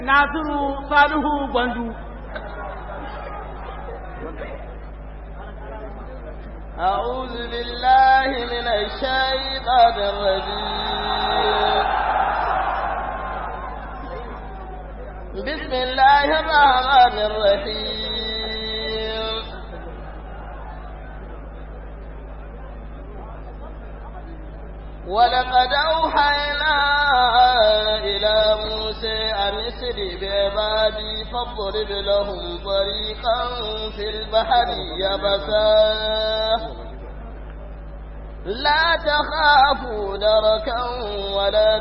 Nasiru Salihu Gwandu. أعوذ بالله من الشيطان الرجيم بسم الله الرحمن الرحيم ولقد أوحينا إلى موسى أن اسر بعبادي فاضرب لهم طريقا في البحر يبسا لا تخافوا دركا ولا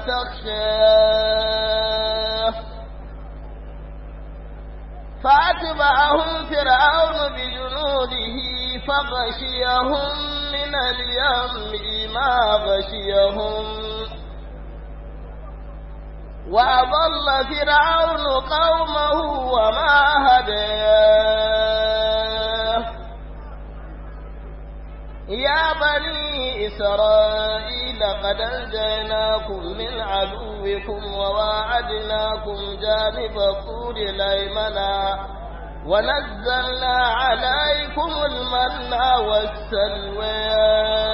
تخشى فأتبعهم فرعون بجنوده فغشيهم من اليم ما غشيهم وأضل فرعون قومه وما هداه يا بني إسرائيل قد أنجيناكم من عدوكم وواعدناكم جانب الطور الأيمن ونزلنا عليكم المن والسلوى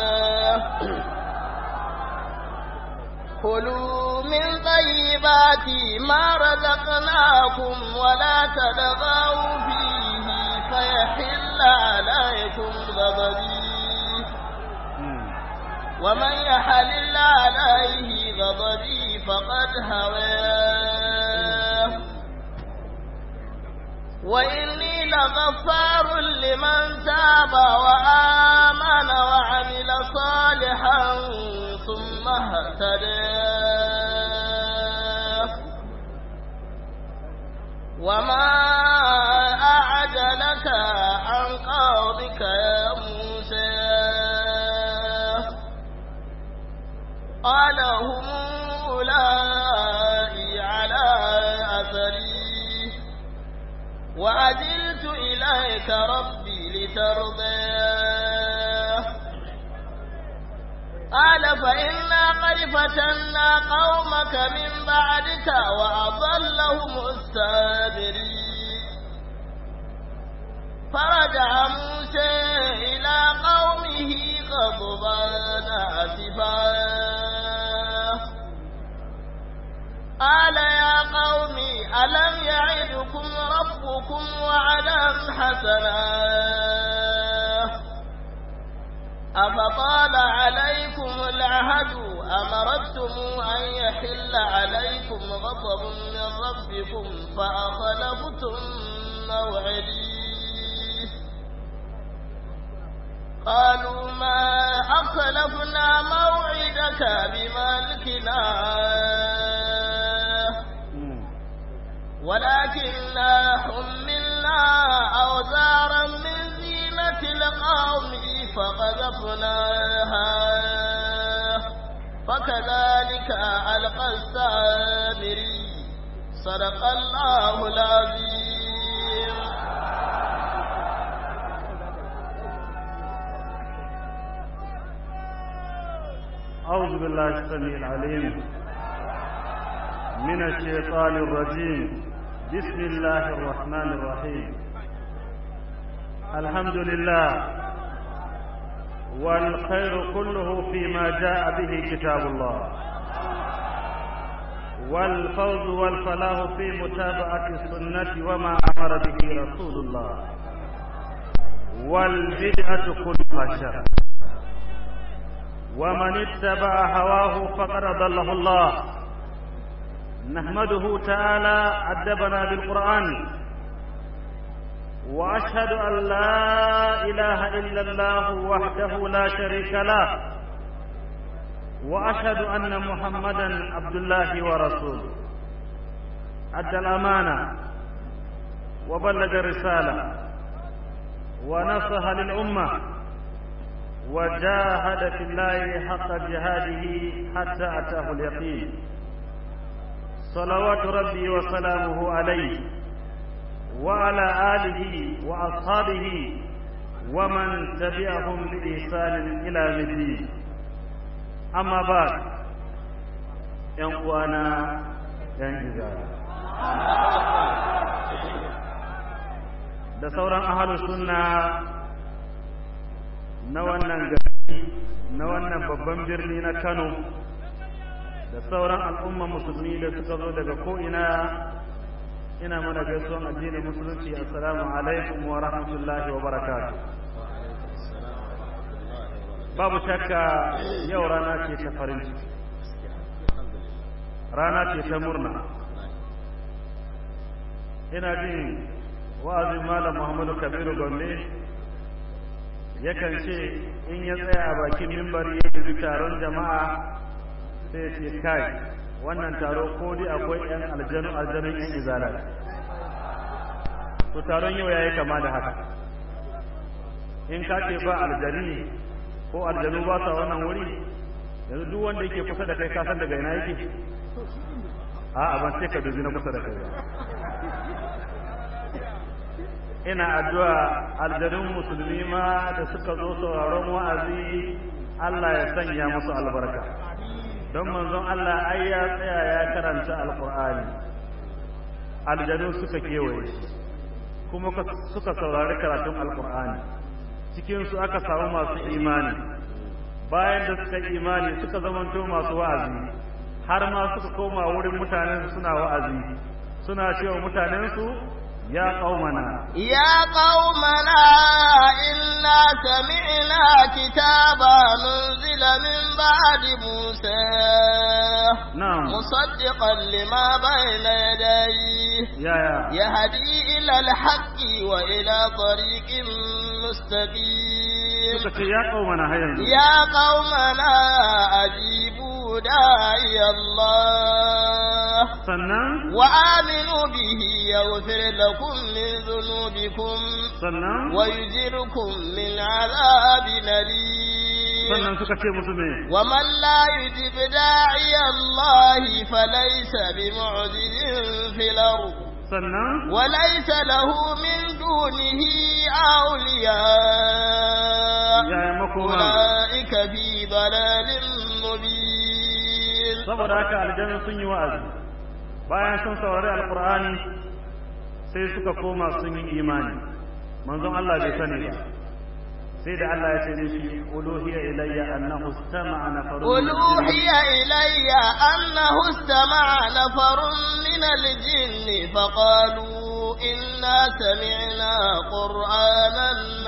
كلوا من طيبات ما رزقناكم ولا تدغوا فيه فيحل عليكم غضبي ومن يحلل عليه غضبي فقد هواه وإني لغفار لمن تاب وآمن وعمل صالحا ثم اهتدى وما أعجلك عن قولك يا موسى قال هم أولئي على أثري وعجلت إليك ربي لترضى قال فإنا قد فتنا قومك من بعدك وأضلهم السامرين فرجع موسى إلى قومه غضبان آسفا قال يا قوم ألم يعدكم ربكم وعدا حسنا أفطال عليكم العهد أمرتم أن يحل عليكم غضب من ربكم فأخلفتم موعدي قالوا ما أخلفنا موعدك بملكنا ولكننا حملنا أوزارا من زينة القوم فقذفناها فكذلك ألقى السامري صدق الله العظيم أعوذ بالله السميع العليم من الشيطان الرجيم بسم الله الرحمن الرحيم الحمد لله والخير كله فيما جاء به كتاب الله والفوز والفلاح في متابعة السنة وما أمر به رسول الله والبدعة كلها شر ومن اتبع هواه فقد ضله الله نحمده تعالى أدبنا بالقرآن وأشهد أن لا إله إلا الله وحده لا شريك له وأشهد أن محمدا عبد الله ورسوله أدى الأمانة وبلغ الرسالة ونصح للأمة وجاهد في الله حق جهاده حتى أتاه اليقين صلوات ربي وسلامه عليه وعلى آله وأصحابه ومن تبعهم بإحسان إلى الدين أما بعد ‘yan uwana ‘yan izara sauran ahalus sunna na wannan gari na wannan babban birni na Kano da sauran al'umma musulmi da suka zo daga ko'ina ina mana gaisuwan addinin musulunci assalamu alaikum wa rahmatullahi wa barakatuh babu shakka yau rana ce ta farin ciki rana ce ta murna ina jin wa'azin malam muhammadu kabiru gombe yakan ce in ya tsaya a bakin mimbari ya dubi taron jama'a sai ce kai wannan taro ko dai akwai yan aljanu aljanun yan izala to taron yau yayi kama da haka in ka ce ba aljani ko aljanu ba sa wannan wuri yanzu duk wanda yake kusa da kai ka san daga ina yake a'a ban ce ka dubi na kusa da kai ba ina addu'a aljanun musulmi ma da suka zo sauraron wa'azi Allah ya sanya musu albarka don manzon Allah ai ya tsaya ya karanta alqur'ani aljanu suka kewaye kuma suka saurari karatun alqur'ani cikin su aka samu masu imani bayan da suka imani suka zamanto masu wa'azi har ma suka koma wurin mutanen suna wa'azi suna cewa mutanen su يا قومنا يا قومنا إنا سمعنا كتابا ننزل من بعد موسى نعم مصدقا لما بين يديه يا يا يهدي إلى الحق وإلى طريق مستقيم suka ce ya qaumana har yanzu يا قومنا أجيبوا داعي الله sannan وآمنوا به يغفر لكم من ذنوبكم sannan ويجركم من عذاب أليم sannan suka ce musu me ومن لا يجب داعي الله فليس بمعجز في الأرض sannan وليس له من دونه أولياء yaya makoma أولئك في ضلال مبين saboda haka aljanna sun yi wa'azi bayan sun saurari alqur'ani sai suka koma sun yi imani manzon Allah bai sani ba sai da Allah ya ce mishi uluhiya ilayya annahu istama'a nafarun قل أوحي إلي أنه استمع نفر من الجن فقالوا إنا سمعنا قرآنا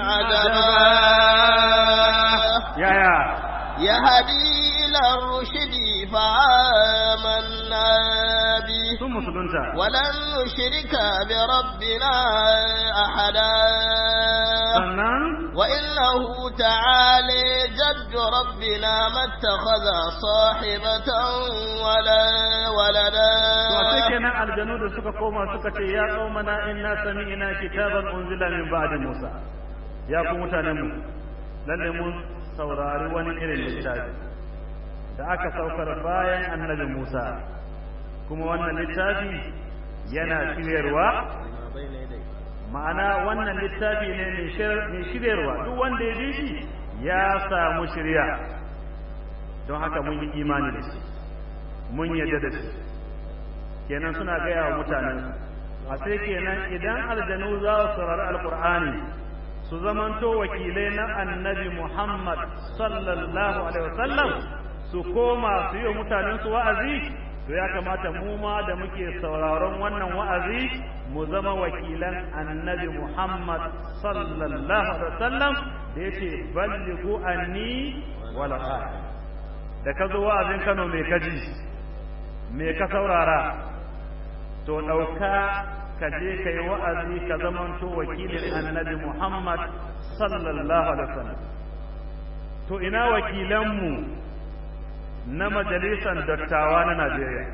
عجبا ya ya يهدي إلى الرشد فآمنا به sun musulunta ولن نشرك بربنا أحدا sannan وإنه تعالى جد ربنا ما اتخذ صاحبة ولا ولدا to sai kenan aljanu da suka koma suka ce ya qaumana inna sami'na kitaban unzila min ba'di Musa ya ku mutanen mu lalle mun saurari wani irin littafi da aka saukar bayan annabi Musa kuma wannan littafi yana shiryarwa ma'ana wannan littafi ne mai shir- mai shiryarwa duk wanda ya bi shi ya samu shirya don haka mun yi imani da shi mun yarda da shi kenan suna gaya wa mutanen a sai kenan idan aljanu za su saurari alkur'ani su zamanto wakilai na annabi muhammad sallallahu alaihi wasallam su koma su yi wa mutanen su wa'azi to ya kamata mu ma da muke sauraron wannan wa'azi mu zama wakilan annabi muhammad sallallahu alaihi wasallam da yace ballighu anni wala da ka zo wa'azin Kano mai kaji me ka saurara to ɗauka ka je ka yi wa'azi ka zamanto wakilin annabi Muhammad sallallahu alaihi wasallam to ina wakilanmu na majalisar dattawa na Najeriya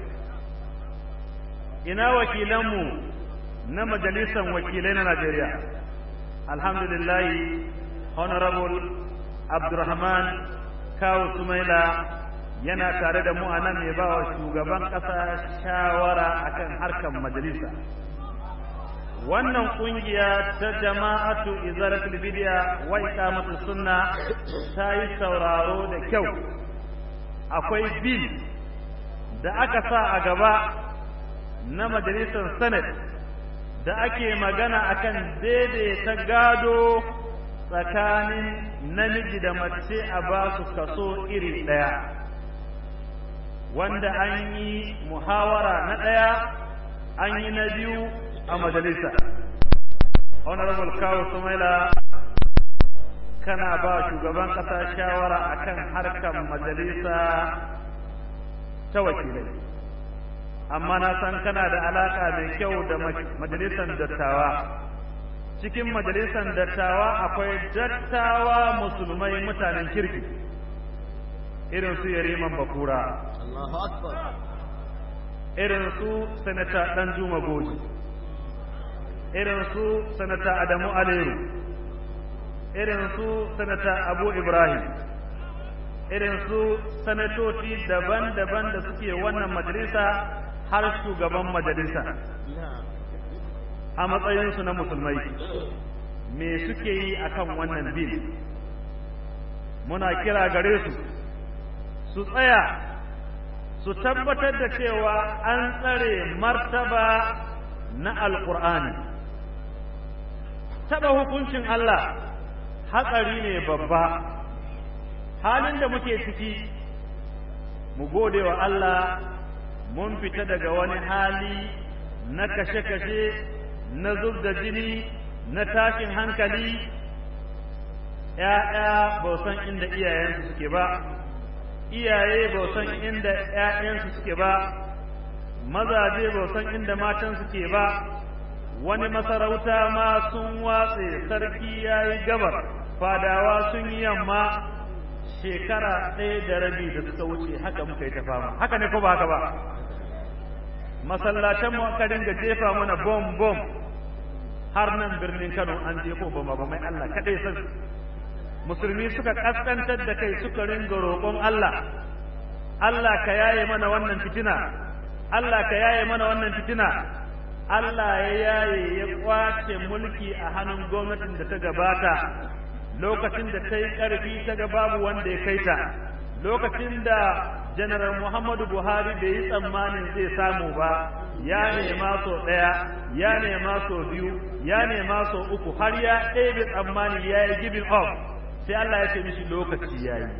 ina wakilanmu na majalisar wakilai na Najeriya alhamdulillah honorable Abdurrahman Kawu Sumaila yana tare da mu a nan mai ba wa shugaban ƙasa shawara akan harkar majalisa wannan kungiya ta jama'atu izaratul bidiya wa iqamatus sunna ta yi sauraro da kyau akwai bil da aka sa a gaba na majalisar senate da ake magana akan daidaita gado tsakanin namiji da mace a ba su kaso iri ɗaya wanda an yi muhawara na ɗaya an yi na biyu a majalisa honorable kawo sumaila kana ba shugaban ƙasa shawara akan harkar majalisa ta wakilai amma na san kana da alaka mai kyau da majalisar dattawa cikin majalisar dattawa akwai dattawa musulmai mutanen kirki irin su yariman bakura irin su sanata dan juma goji irin su sanata adamu aleru irin su sanata abu ibrahim irin su sanatoci daban-daban da suke wannan majalisa har shugaban majalisa a matsayinsu na musulmai me suke yi akan wannan bil muna kira gare su su tsaya su tabbatar da cewa an tsare martaba na alkur'ani taɓa hukuncin Allah hatsari ne babba halin da muke ciki mu gode wa Allah mun fita daga wani hali na kashe-kashe na zub da jini na tashin hankali ‘ya'ya ba san inda iyayensu suke ba iyaye ba san inda ‘ya'yansu suke ba mazaje ba san inda matan suke ba wani masarauta ma sun watse sarki ya yi gabar fadawa sun yi yamma shekara ɗaya da rabi da suka wuce haka muka yi ta fama haka ne ko ba haka ba masallatan mu aka dinga jefa mana bom bom har nan birnin Kano an je ko bama bamai Allah kadai san musulmi suka kaskantar da kai suka ringa roƙon Allah Allah ka yaye mana wannan fitina Allah ka yaye mana wannan fitina Allah ya yaye ya kwace mulki a hannun gwamnatin da ta gabata lokacin da ta yi ƙarfi ta ga babu wanda ya kai ta lokacin da janaral muhammadu buhari bai yi tsammanin zai samu ba ya nema so ɗaya ya nema so biyu ya nema so uku har ya ɗebe tsammani ya yi giving up sai allah ya ce mishi lokaci ya yi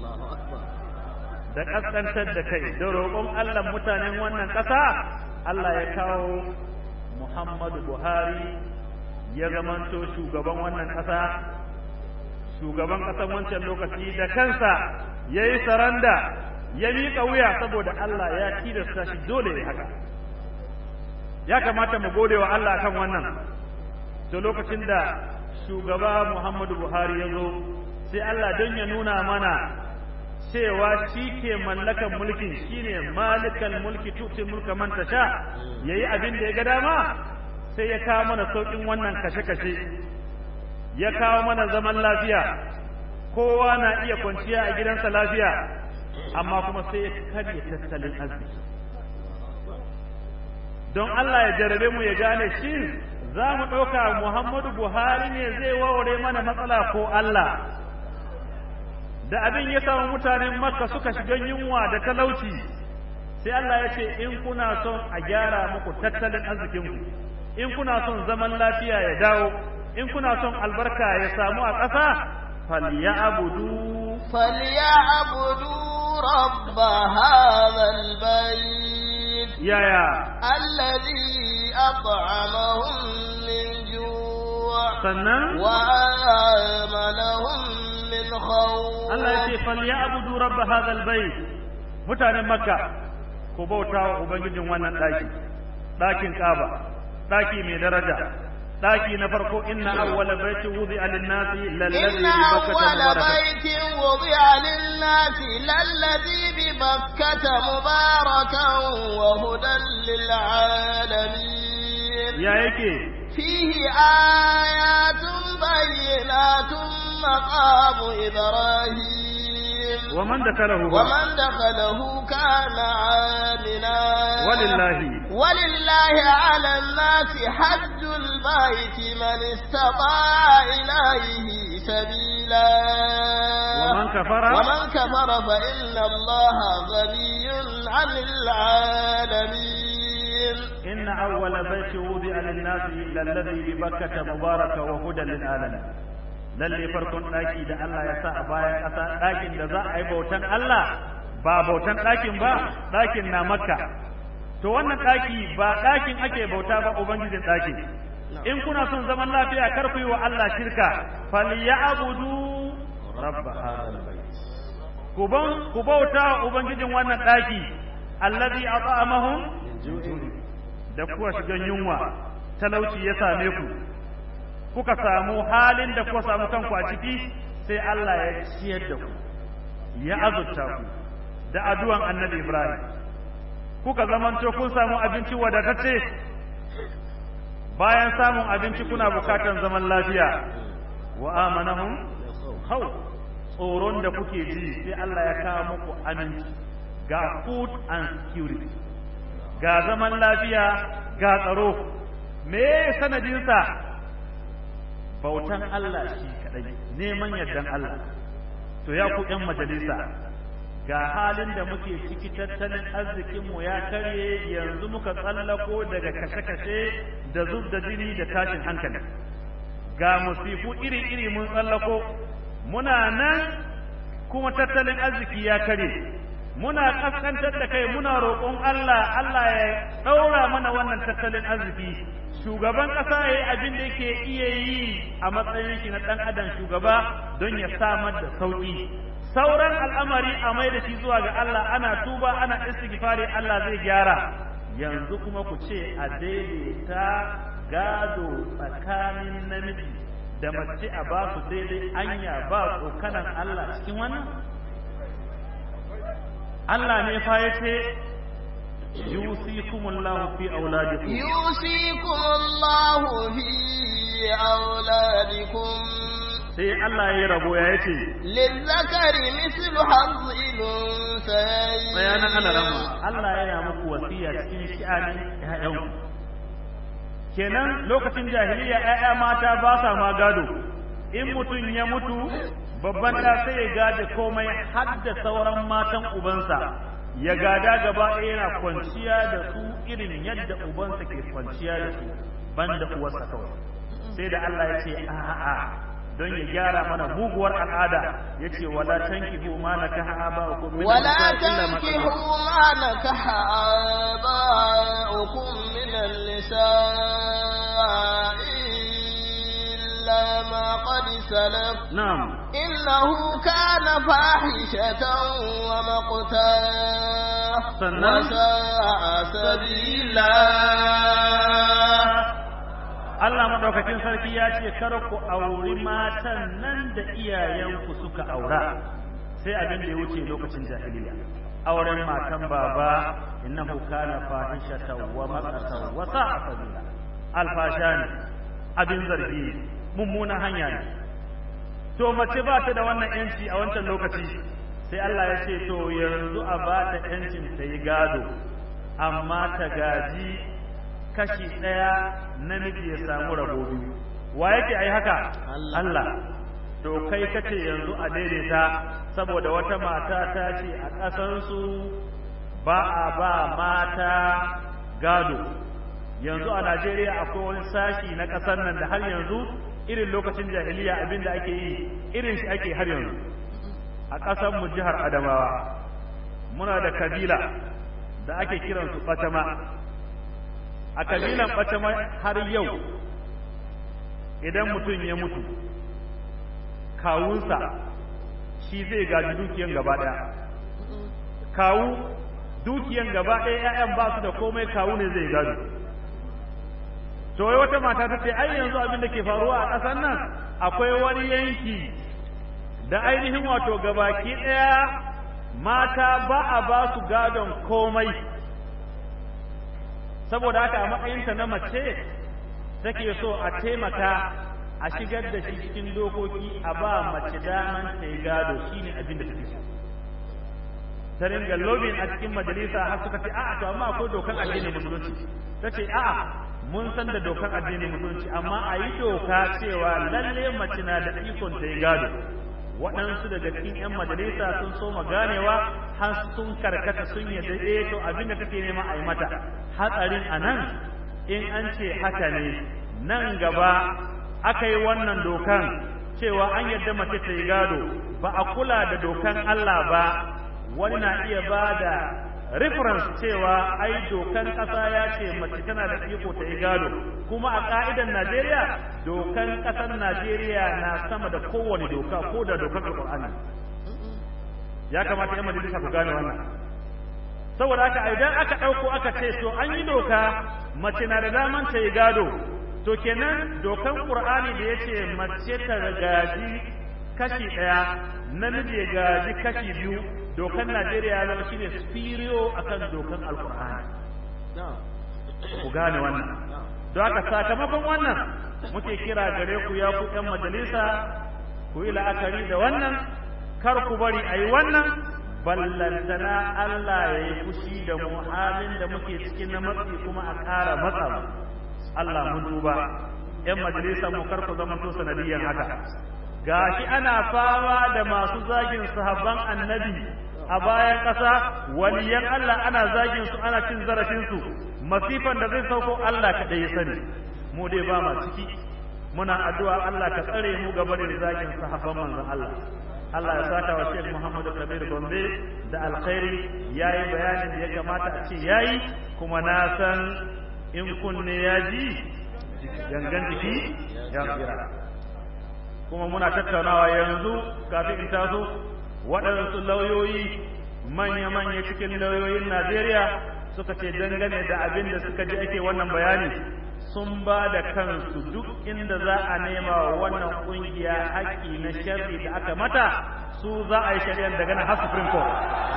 da ƙasƙantar da kai da roƙon allah mutanen wannan ƙasa allah ya kawo muhammadu buhari ya zamanto shugaban wannan ƙasa shugaban ƙasar wancan lokaci da kansa ya yi saranda ya miƙa wuya saboda Allah ya tilasta shi dole ya haka ya kamata mu gode wa Allah kan wannan to lokacin da shugaba Muhammadu Buhari ya zo sai Allah don ya nuna mana cewa shi ke mallakan mulkin shine malikal mulki tuti mulka man tasha yayi abin da ya ga dama sai ya kawo mana saukin wannan kashe-kashe ya kawo mana zaman lafiya kowa na iya kwanciya a gidansa lafiya amma kuma sai ya karya tattalin arziki don Allah ya jarabe mu ya gane shi za mu ɗauka Muhammadu Buhari ne zai warware mana matsala ko Allah da abin ya samu mutanen Makka suka shiga yunwa da talauci sai Allah ya ce in kuna son a gyara muku tattalin arzikinku in kuna son zaman lafiya ya dawo in kuna son albarka ya samu a ƙasa falyabudu falyabudu rabb hadha albayt ya ya alladhi at'amahum min ju' sannan wa amanahum min khawf Allah ya ce falyabudu rabb hadha albayt mutanen makka ku bauta wa ubangijin wannan daki dakin kaba daki mai daraja daki na farko inna awwala baiti wudi'a lin-nasi lalladhi إن bi bakkata أول mubarakan بيت وضع للناس للذي ببكة مباركا وهدى للعالمين ya yake فيه آيات بينات مقام إبراهيم wa man dakalahu ومن دخله كان آمنا walillahi ولله على الناس حج البيت من استطاع إليه سبيلا ومن كفر ومن كفر فإن الله غني عن العالمين إن أول بيت وضع للناس للذي ببكة مبارك وهدى للعالمين lalle farkon ɗaki da Allah ya sa a bayan ƙasa ɗakin da za a yi bautan Allah ba bautan ɗakin ba ɗakin na makka to wannan ɗaki ba ɗakin ake bauta ba ubangijin ɗaki in kuna son zaman lafiya kar ku yi wa Allah shirka falyabudu rabb hadal bait ku ku bauta wa ubangijin wannan ɗaki allazi at'amahum da kuwa shigan yunwa talauci ya same ku kuka samu halin da kuka samu kanku a ciki sai Allah ya ciyar da ku ya azurta ku da addu'an annabi Ibrahim kuka zamanto kun samu abinci wadatacce bayan samun abinci kuna bukatan zaman lafiya wa amanahum khawf tsoron da kuke ji sai Allah ya kawo muku aminci ga food and security ga zaman lafiya ga tsaro me sanadinsa bautan Allah shi kadai neman yardan Allah to ya ku ƴan majalisa ga halin da muke ciki tattalin arzikinmu ya karye yanzu muka tsallako daga kashe-kashe da zub da jini da tashin hankali ga musifu iri-iri mun tsallako muna nan kuma tattalin arziki ya kare muna kaskantar da kai muna roƙon Allah Allah ya ɗaura mana wannan tattalin arziki shugaban ƙasa ya yi abin da yake iya yi a matsayin shi na ɗan adam shugaba don ya samar da sauƙi sauran al'amari a mai da shi zuwa ga Allah ana tuba ana istighfari Allah zai gyara yanzu kuma ku ce a daidaita gado tsakanin namiji da mace a ba su daidai anya ba tsokanan Allah cikin wannan Allah ne fa ya ce yusikumullahu fi auladikum yusikumullahu fi auladikum sai Allah ya rabo ya yace lizzakari mislu hazzil unsayayn bayanan ana rama Allah yana muku wasiya cikin shi'anin ƴaƴanku kenan lokacin jahiliya ƴaƴa mata ba sa ma gado in mutum ya mutu babban ɗa sai ya gada komai har da sauran matan ubansa ya gada gaba ɗaya yana kwanciya da su irin yadda ubansa ke kwanciya da su banda uwarsa kawai sai da Allah ya ce a'a don ya gyara mana muguwar al'ada ya ce wala tankihu ma nakaha aba'ukum min ولا تنكحوا ما نكح آباؤكم من النساء إلا ما قد سلف na'am إنه كان فاحشة ومقتا sannan وساء سبيلا Allah madaukakin sarki ya ce kar ku auri matan nan da iyayenku suka aura sai abin da ya wuce lokacin jahiliya auren matan baba innahu kana fahishatan wa maqatan wa sa'a sabila alfasha ne abin zargi mummunan hanya ne to mace ba ta da wannan yanci a wancan lokaci sai Allah ya ce to yanzu a ba ta yancin ta yi gado amma ta gaji kashi ɗaya namiji ya samu rabo biyu wa yake ai haka Allah to kai kace yanzu a daidaita saboda wata mata ta ce a ƙasarsu ba a ba mata gado yanzu a Najeriya akwai wani sashi na ƙasar nan da har yanzu irin lokacin jahiliya abin da ake yi irin shi ake har yanzu a ƙasar mu jihar Adamawa muna da kabila da ake kiransu Fatama a kabilan ɓacama har yau idan mutum ya mutu kawunsa shi zai gaji dukiyan gaba ɗaya kawu dukiyan gaba ɗaya ‘ya'yan ba su da komai kawu ne zai gado to wai wata mata ta ce ai yanzu abin da ke faruwa a ƙasar nan akwai wani yanki da ainihin wato gabaki ɗaya mata ba a ba su gadon komai saboda haka a matsayinta na mace take so a taimaka a shigar da shi cikin dokoki a ba mace daman ta yi gado shine abin da take so ta ringa lobin a cikin majalisa har suka ce a'a to amma akwai dokar addinin musulunci ta ce a'a mun san da dokar addinin musulunci amma a yi doka cewa lalle mace na da ikon ta yi gado waɗansu daga cikin 'yan majalisa sun soma ganewa har sun karkata sun yadda eh to abin da kake nema a yi mata hatsarin a nan in an ce haka ne nan gaba aka yi wannan dokan cewa an yadda mace ta yi gado ba a kula da dokan Allah ba wani na iya ba da reference cewa ai dokan ƙasa ya ce mace tana da iko ta yi gado kuma a ƙa'idan Najeriya dokan ƙasar Najeriya na sama da kowane doka ko da dokar Alƙur'ani ya kamata yan majalisa ku gane wannan saboda haka idan aka ɗauko aka ce to an yi doka mace na da daman ta yi gado to kenan dokan Qur'ani da yace mace ta gaji kashi ɗaya namiji ya gaji kashi biyu dokan Najeriya ya zama shine superior akan dokan Alkur'ani ku gane wannan don haka sakamakon wannan muke kira gare ku ya ku ɗan majalisa ku yi la'akari da wannan kar ku bari a yi wannan ballantana Allah ya yi fushi da mu halin da muke cikin na matsi kuma a ƙara matsa mu Allah mun duba ‘yan majalisa mu kar ku zama to sanadiyan haka gashi ana fama da masu zagin sahabban annabi a bayan ƙasa waliyan Allah ana zagin su ana cin zarafin su masifan da zai sauko Allah kaɗai ya sani mu dai ba ma ciki muna addu'a Allah ka tsare mu gaba da zagin sahabban manzon Allah Allah ya saka wa Sheikh Muhammadu Kabir Gombe da alkhairi yayi bayanin da ya kamata a ce yayi kuma na san in kunne ya ji gangan jiki ya tsira kuma muna tattaunawa yanzu kafin in taso waɗansu lauyoyi manya-manya cikin lauyoyin Najeriya suka ce dangane da abin da suka ji ake wannan bayani sun ba da kansu duk inda za a nema wa wannan ƙungiya haƙƙi na sharri da aka mata su za a yi shari'ar daga na har Supreme Court.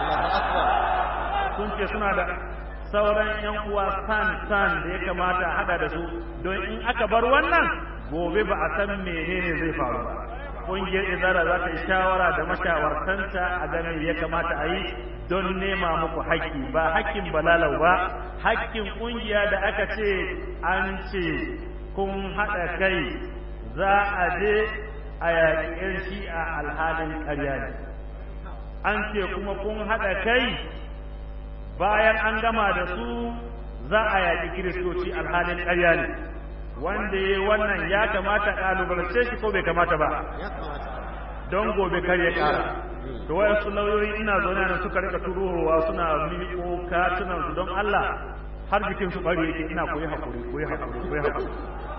Sun ce suna da sauran 'yan uwa san-san da ya kamata a hada da su don in aka bar wannan gobe ba a san menene zai faru ba. ƙungiyar izara za ta yi shawara da mashawartanta a ganin ya kamata a yi don nema muku haƙƙi ba haƙƙin balalau ba haƙƙin ƙungiya da aka ce an ce kun haɗa kai za a je a yaƙi ‘yan shi'a alhalin ƙarya ne an ce kuma kun haɗa kai bayan an gama da su za a yaƙi kiristoci alhalin ƙarya ne wanda ya wannan ya kamata ƙalubalance shi ko bai kamata ba don gobe kar ya ƙara da wayansu lauyoyi ina zaune nan suka rika turowa suna miƙo katunan su don Allah har jikin su bari yake ina koyi hakuri koyi hakuri koyi hakuri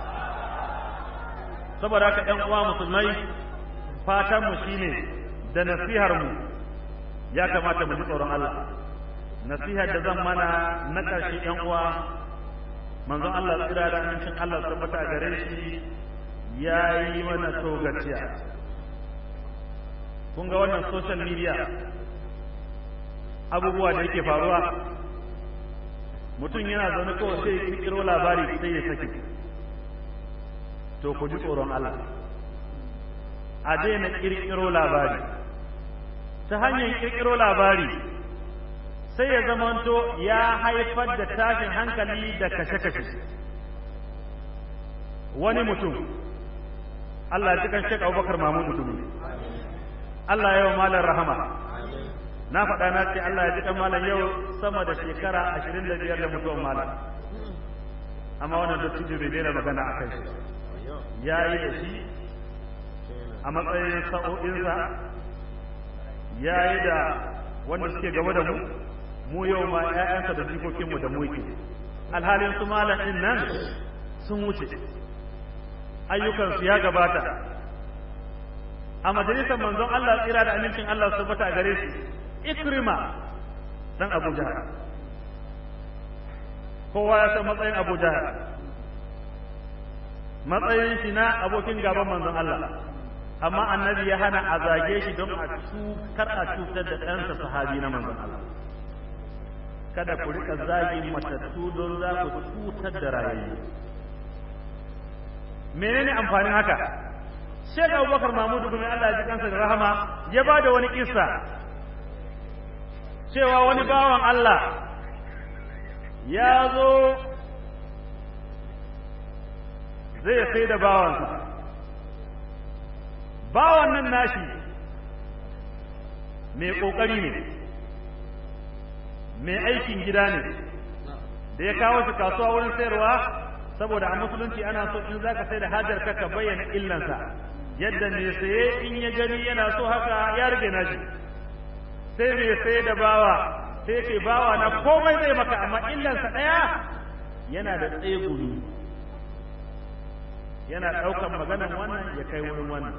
saboda haka ɗan uwa musulmai fatan mu shine da nasihar mu ya kamata mu ji tsoron Allah nasihar da zan mana na ƙarshe ɗan uwa manzon Allah tsira da amincin Allah tabbata a gare shi ya yi mana togaciya kun ga wannan social media abubuwa da yake faruwa mutum yana zaune kawai sai ya kirkiro labari sai ya saki to ku ji tsoron Allah a daina kirkiro labari ta hanyar kirkiro labari sai ya zamanto ya haifar da tashin hankali da kashe-kashe wani mutum Allah ya kan Sheikh Abubakar Mahmud Dumi Allah ya yi malar rahama na faɗa na ce Allah ya ji kan malam yau sama da shekara ashirin da biyar da mutuwan malam amma wannan dattijo bai daina magana a kai ya yi da shi a matsayin sa'o'insa ya yi da wanda suke gaba da mu mu yau ma ‘ya'yansa da jikokinmu da mu yake alhalin su malam ɗin nan sun wuce ayyukansu ya gabata a majalisar manzon Allah tsira da amincin Allah su bata a gare shi ikrima dan Abu Jahal kowa ya san matsayin Abu Jahal matsayin shi na abokin gaban manzon Allah amma annabi ya hana a zage shi don a kar a cutar da ɗansa sahabi na manzon Allah kada ku rika zagin matattu don za ku cutar da rayayyu menene amfanin haka Sheikh Abubakar Mahmudu kuma Allah ya ji kansa da rahama ya ba da wani kissa cewa wani bawan Allah ya zo zai sai da bawansa bawan nan nashi mai ƙoƙari ne mai aikin gida ne da ya kawo shi kasuwa wurin sayarwa saboda a musulunci ana so in za ka sai da hajar ka ka bayyana illansa yadda mai saye in ya gani yana so haka ya rage nashi sai mai saye da bawa sai ce bawa na komai zai maka amma illansa ɗaya yana da tsegumi yana ɗaukan maganan wannan ya kai wurin wannan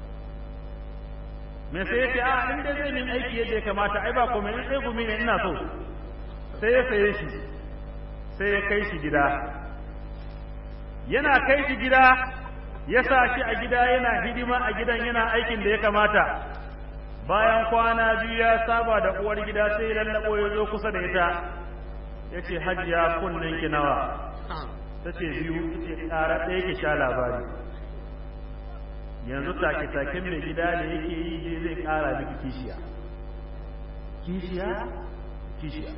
me sai yace a in dai zai min aiki yadda ya kamata ai ba komai in sai gumi ne ina so sai ya saye shi sai ya kai shi gida yana kai shi gida ya sa shi a gida yana hidima a gidan yana aikin da ya kamata bayan kwana biyu ya saba da uwar gida sai lallabo ya zo kusa da ita ya ce hajiya kunnen ki nawa ta ce biyu ta ce ƙara ɗaya ki sha labari yanzu take-taken mai gida da yake yi je zai ƙara miki kishiya kishiya kishiya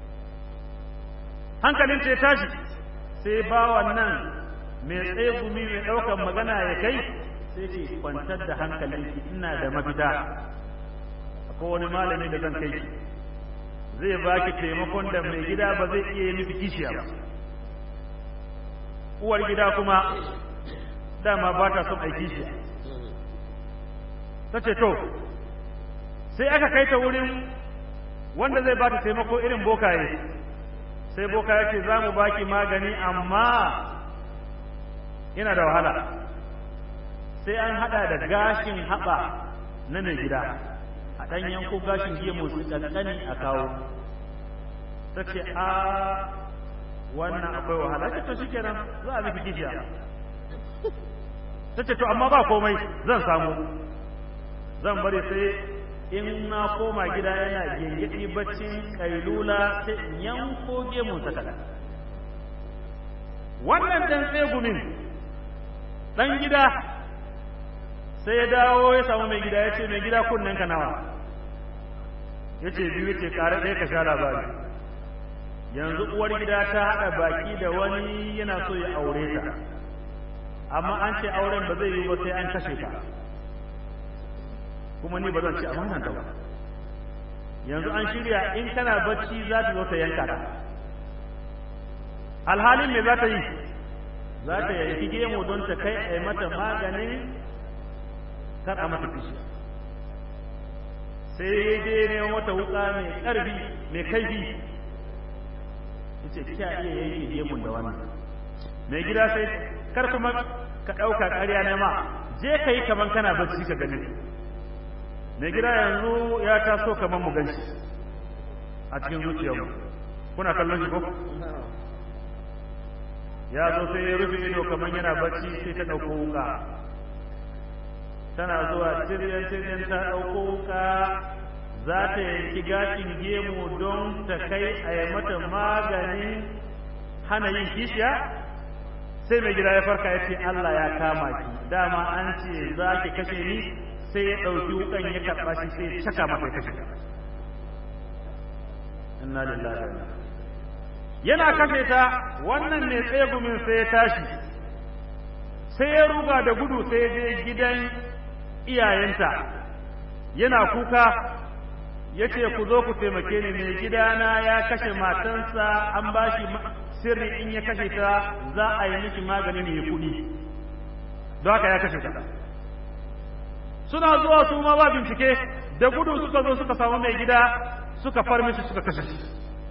hankalin ce tashi sai ba wannan mai tsaye gumi mai ɗaukar magana ya kai sai ce kwantar da hankalinki ina da mafita akwai wani malami da zan kai ki zai baki taimakon da mai gida ba zai iya yi miki kishiya ba uwar gida kuma dama ba ta son aiki shi ta ce to sai aka kai ta wurin wanda zai ba ta taimako irin bokaye sai bokaye ce za mu baki magani amma yana da wahala sai an hada da gashin haɓa na mai gida a ɗan yanko gashin gemu su ƙanƙani a kawo ta ce a wannan akwai wahala ta to shikenan za a miki kishiya ta ce to amma ba komai zan samu zan bari sai in na koma gida yana gengedi baccin kailula sai in yanko gemun sa kaɗan wannan ɗan tsegumin ɗan gida sai ya dawo ya samu mai gida ya ce mai gida kunnen ka nawa ya ce biyu ce ƙara ɗaya ka sha labari yanzu uwar gida ta haɗa baki da wani yana so ya aure ta amma an ce auren ba zai yi ba sai an kashe ta kuma ni ba zan ci a wannan ta ba yanzu an shirya in kana bacci za ta zo ta yanka ta alhalin me za ta yi za ta yanki gemu don ta kai a yi mata maganin kar a mata fishi sai ya je ne wata wuka mai ƙarfi mai kaifi yace kya iya yanke gemun da wannan mai gida sai kar kuma ka ɗauka ƙarya na ma je ka yi kaman kana bacci ka gani mai gida yanzu ya taso kaman mu ganshi a cikin zuciyarmu kuna kallon shi ko ya zo sai ya rufe ido kaman yana bacci sai ta ɗauko wuka tana zuwa tiryan tiryan ta ɗauko wuka za ta yanki gashin gemu don ta kai a yi mata maganin hana yin kishiya sai mai gida ya farka ya ce Allah ya kama ki dama an ce za ki kashe ni sai ya ɗauki wukan ya karɓa shi sai ya caka mata ya kashe inna lillahi wa yana kashe ta wannan ne tsegumin sai ya tashi sai ya ruga da gudu sai ya je gidan iyayenta yana kuka ya ce ku zo ku taimake ni mai gidana ya kashe matansa an ba shi sirri in ya kashe ta za a yi miki magani ne kuɗi don haka ya kashe ta suna zuwa su ma ba bincike da gudu suka zo suka samu mai gida suka far mishi suka kashe shi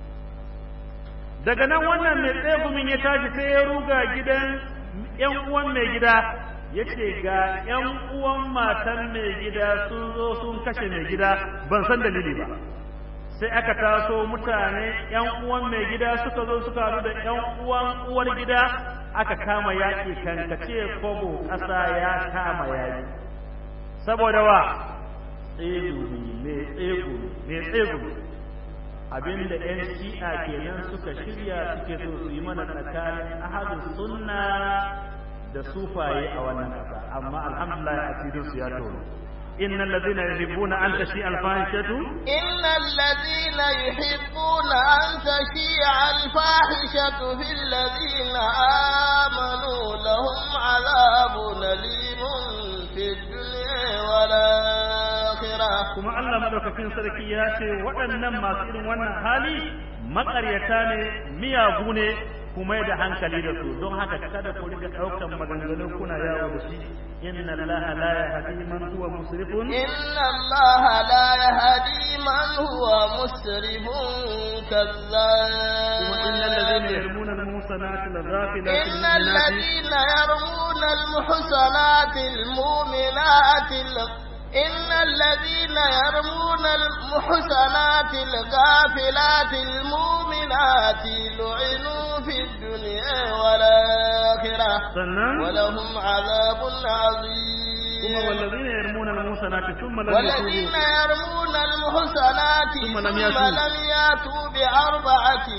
daga nan wannan mai tsegumin ya tashi sai ya ruga gidan yan uwan mai gida ya ce ga ‘yan uwan matan mai gida sun zo sun kashe mai gida ban san dalili ba sai aka taso mutane ‘yan uwan mai gida suka zo suka haɗu da ‘yan uwan uwar gida aka kama yaƙi kankace kogo ƙasa ya kama yaƙi saboda wa tsegumi mai tsegumi mai tsegumi abinda ‘yan shi'a kenan suka shirya suke so su yi mana tsakanin ahadus sunna da sufaye a wannan ƙasa amma alhamdulillah asirin su ya tono إن الذين يحبون أن تشيع الفاحشة إن الذين يحبون أن تشيع الفاحشة في الذين آمنوا لهم عذاب أليم في الدنيا والآخرة كما الله madaukakin sarki ya ce waɗannan masu irin wannan hali maƙaryata ne miyagu ne kuma da hankali da su don haka kada ku riga ɗaukan maganganu kuna yawo da shi inna allaha la yahdi man huwa musrifun inna allaha la yahdi man huwa musrifun kazzab kuma innal ladhina yarmuna al-muhsanati al-ghafilati إن الذين يرمون المحصنات المؤمنات ال- إن الذين يرمون المحصنات الغافلات المؤمنات لعنوا في الدنيا والآخرة sannan ولهم عذاب kuma عظيم wallazina yarmuna al-muhsanati thumma lam والذين yatubu يرمون المحصنات ثم ثم لم لم يأتوا. يأتوا بأربعة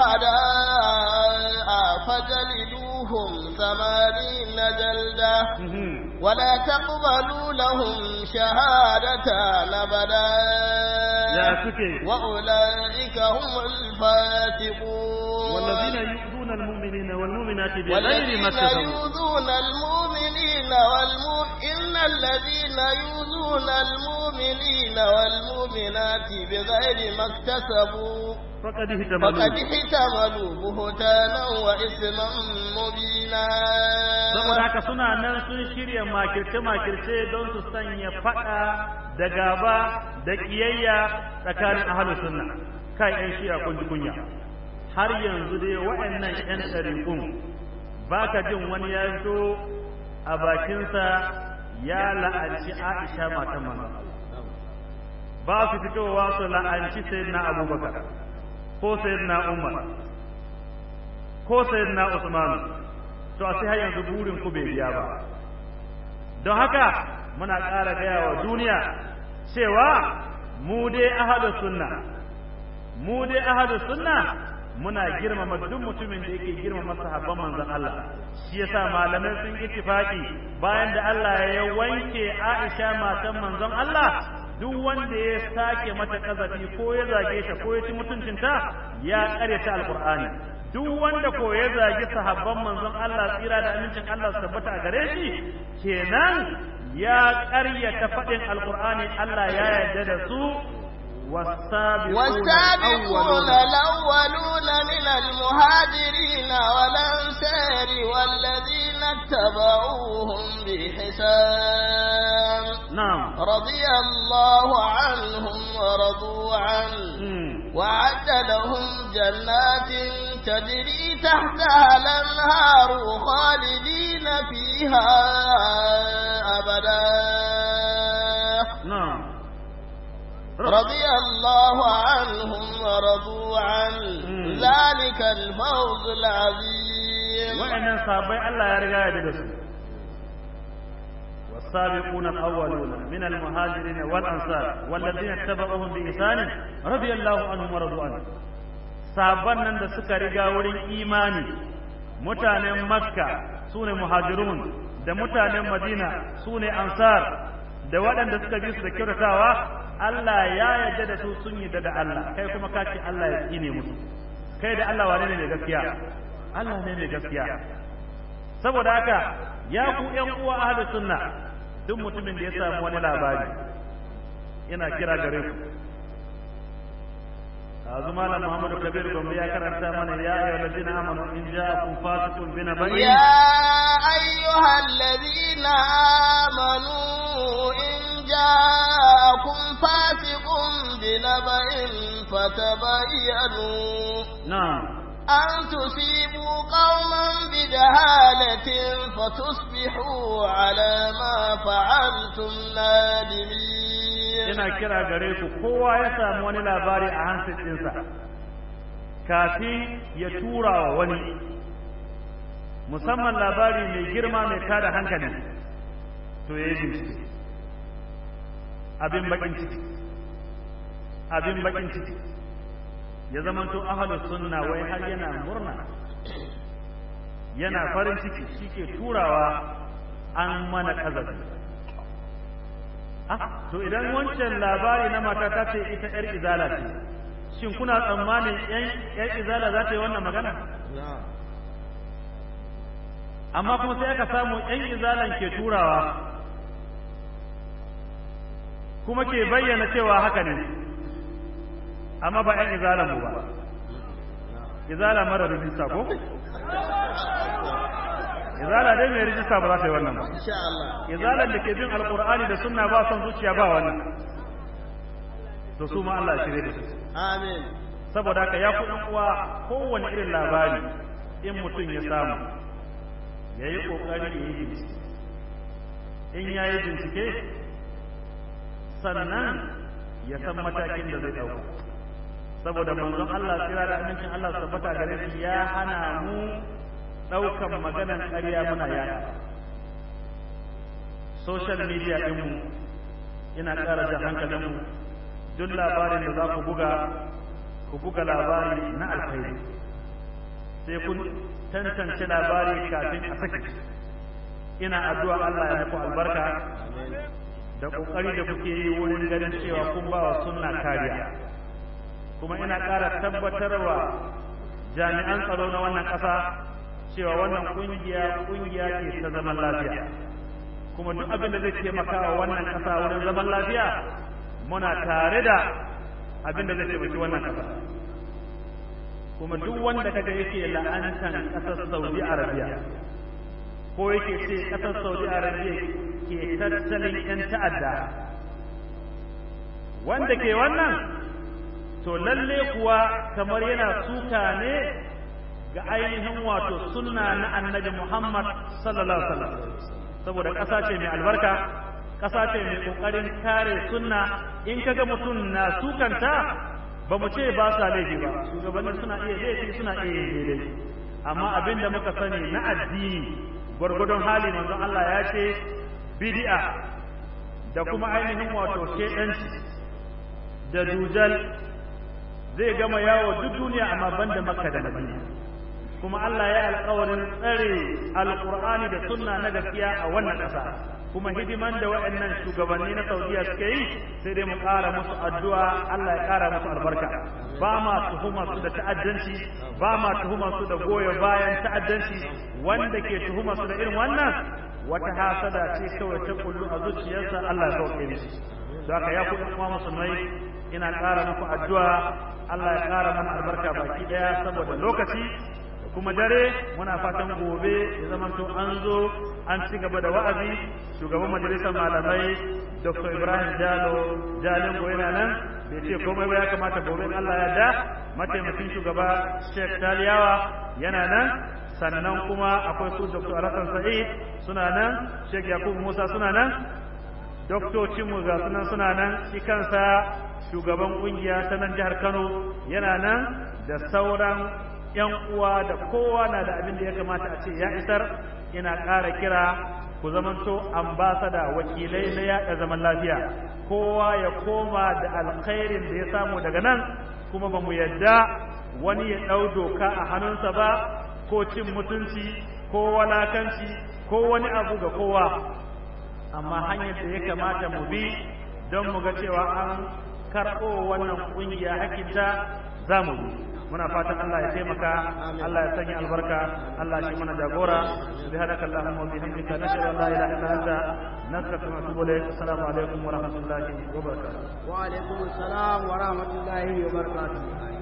شهداء فجلدوهم ثمانين جلدة Mhm. ولا تقبلوا لهم شهادة أبدا ya suke وأولئك هم الفاسقون والذين يؤذون المؤمنين والمؤمنات بغير ما والذين اكتسبوا يؤذون المؤمنين والمؤ... إن الذين يؤذون المؤمنين والمؤمنات بغير ما اكتسبوا فقد فقد اهتملوا احتملوا بهتانا وإثما مبينا saboda haka suna nan sun shirya makirce-makirce don su sanya faɗa da gaba da ƙiyayya tsakanin ahalus sunna kai ƴan shiya kun ji kunya har yanzu dai waɗannan ƴan ɗariƙun ba ka jin wani ya fito a bakinsa ya la'anci Aisha matan manzon Allah ba su fitowa su la'anci sayyidina Abubakar ko sayyidina Umar ko sayyidina Usman to a sai har yanzu burin ku bai biya ba don haka muna ƙara gaya wa duniya cewa mu dai ahadu sunna mu dai ahadu sunna muna girmama duk mutumin da yake girmama sahabban manzon Allah shi yasa malamai sun ittifaki bayan da Allah ya wanke Aisha matan manzon Allah duk wanda ya sake mata kazafi ko ya zage ta ko ya ci mutuncinta ya karyata alqur'ani duk wanda ko ya zagi sahabban manzon Allah tsira da amincin Allah su tabbata a gare shi kenan ya ƙaryata faɗin alqur'ani Allah ya yarda da su والسابقون الأولون من المهاجرين والأنصار والذين اتبعوهم بإحسان نعم رضي الله عنهم ورضوا عنه وعد لهم جنات تجري تحتها الأنهار خالدين فيها أبدا نعم رضي الله عنهم ورضوا عنه مم. ذلك الفوز العظيم wa'annan sahabbai Allah ya riga ya da su والسابقون الأولون من المهاجرين والأنصار والذين اتبعوهم بإحسان رضي الله عنهم ورضوا عنه sabon nan da suka riga wurin imani mutanen makka su ne muhajirun da mutanen madina su ne ansar da waɗanda suka bi su da kyautatawa Allah ya yarda da su sun yarda da Allah kai kuma ka ce Allah ya tsine musu kai da Allah wane ne mai gaskiya Allah ne mai gaskiya saboda haka ya ku ƴan uwa ahli sunna duk mutumin da ya samu wani labari yana kira gare ku azu malam Muhammadu Kabir Gombe ya karanta mana ya ayyuhal ladina amanu in ja'akum fasiqun bi naba'in يا أيها الذين آمنوا إن جاءكم فاسق بنبأ فتبينوا na'am أن تصيبوا قوما بجهالة فتصبحوا على ما فعلتم نادمين yana kira gare ku kowa ya samu wani labari a hansin ɗinsa kafin ya tura wa wani musamman labari mai girma mai tada hankali to ya yi bincike abin bakin ciki abin bakin ciki ya zamanto ahalus sunna wai har yana murna yana farin ciki shi ke turawa an mana kazafi Ah, to idan wancan labari na mata ta ce ita ‘yar izala ce, shin kuna tsammanin ‘yan izala za ta yi wannan magana? Amma kuma sai aka samu ‘yan izalan ke turawa, kuma ke bayyana cewa haka ne amma ba ‘yan izalan mu ba izala mara rijista ko? izala dai mai rijista ba za ta yi wannan ba insha Allah izalan da ke bin alkur'ani da sunna ba son zuciya ba wannan to su ma Allah shirye da su amin saboda haka ya kuɗin uwa kowane irin labari in mutum ya samu ya yi ƙoƙari ya yi bincike in ya yi bincike sannan ya san matakin da zai ɗauka saboda manzon Allah tsira da amincin Allah su tabbata gare shi ya hana mu ɗaukan maganan ƙarya muna yaya social media ɗinmu ina ƙara jan hankalinmu duk labarin da za ku buga ku buga labari na alkhairi sai kun tantance labari kafin a saki ina addu'a Allah ya muku albarka da kokari da kuke yi wurin ganin cewa kun ba wa sunna kariya kuma ina ƙara tabbatarwa jami'an tsaro na wannan ƙasa cewa wannan kungiya kungiya ce ta zaman lafiya kuma duk abin da zai taimaka wa wannan ƙasa wurin zaman lafiya muna tare da abin da zai taimaki wannan ƙasa kuma duk wanda kaga yake la'antan ƙasar Saudi Arabia ko yake ce ƙasar Saudi Arabia ke tattalin 'yan ta'adda wanda ke wannan to lalle kuwa kamar yana suka ne ga ainihin wato sunna na annabi Muhammad sallallahu alaihi wasallam saboda ƙasa ce mai albarka ƙasa ce mai ƙoƙarin kare sunna in kaga mutum na sukanta ba mu ce ba sa laifi ba shugabanni suna iya laifi suna iya yin daidai amma abin da muka sani na addini gwargwadon hali manzon Allah ya ce bid'a da kuma ainihin wato shedanci da dujal zai gama yawo duk duniya amma banda makka da madina kuma Allah ya alƙawarin tsare alƙur'ani da sunna na gaskiya a wannan ƙasa kuma hidiman da waɗannan shugabanni na Saudiya suke yi sai dai mu ƙara musu addu'a Allah ya ƙara musu albarka ba ma tuhuma su da ta'addanci ba ma tuhuma su da goyo bayan ta'addanci wanda ke tuhuma su da irin wannan wata hasada ce kawai ta kullu a zuciyarsa Allah ya sauke mishi don haka ya ku kuma musulmai ina ƙara muku addu'a Allah ya ƙara mana albarka baki ɗaya saboda lokaci kuma dare muna fatan gobe ya zama to an zo an ci gaba da wa'azi shugaban majalisar malamai dr ibrahim jalo jalingo yana nan bai ce komai ba ya kamata gobe allah ya da mataimakin shugaba sheikh taliyawa yana nan sannan kuma akwai su dr alhassan sa'id suna nan sheikh yakubu musa suna nan doktocinmu ga sunan suna nan shi kansa shugaban kungiya ta nan jihar kano yana nan da sauran yan uwa da kowa na da abin da ya kamata a ce ya isar ina ƙara kira ku zamanto ambasada wakilai na yaɗa zaman lafiya kowa ya koma da alkhairin da ya samu daga nan kuma ba mu yadda wani ya ɗau doka a hannunsa ba ko cin mutunci ko walakanci ko wani abu ga kowa amma hanyar da ya kamata mu bi don mu ga cewa an karɓo wannan ƙungiya hakinta za mu bi muna fatan Allah ya taimaka Allah ya sanya albarka Allah shi mana jagora subhanaka allahumma wa bihamdika nashhadu an la ilaha illa anta nastaghfiruka wa natubu ilayk assalamu alaikum wa rahmatullahi wa barakatuh wa alaikum assalam wa rahmatullahi wa barakatuh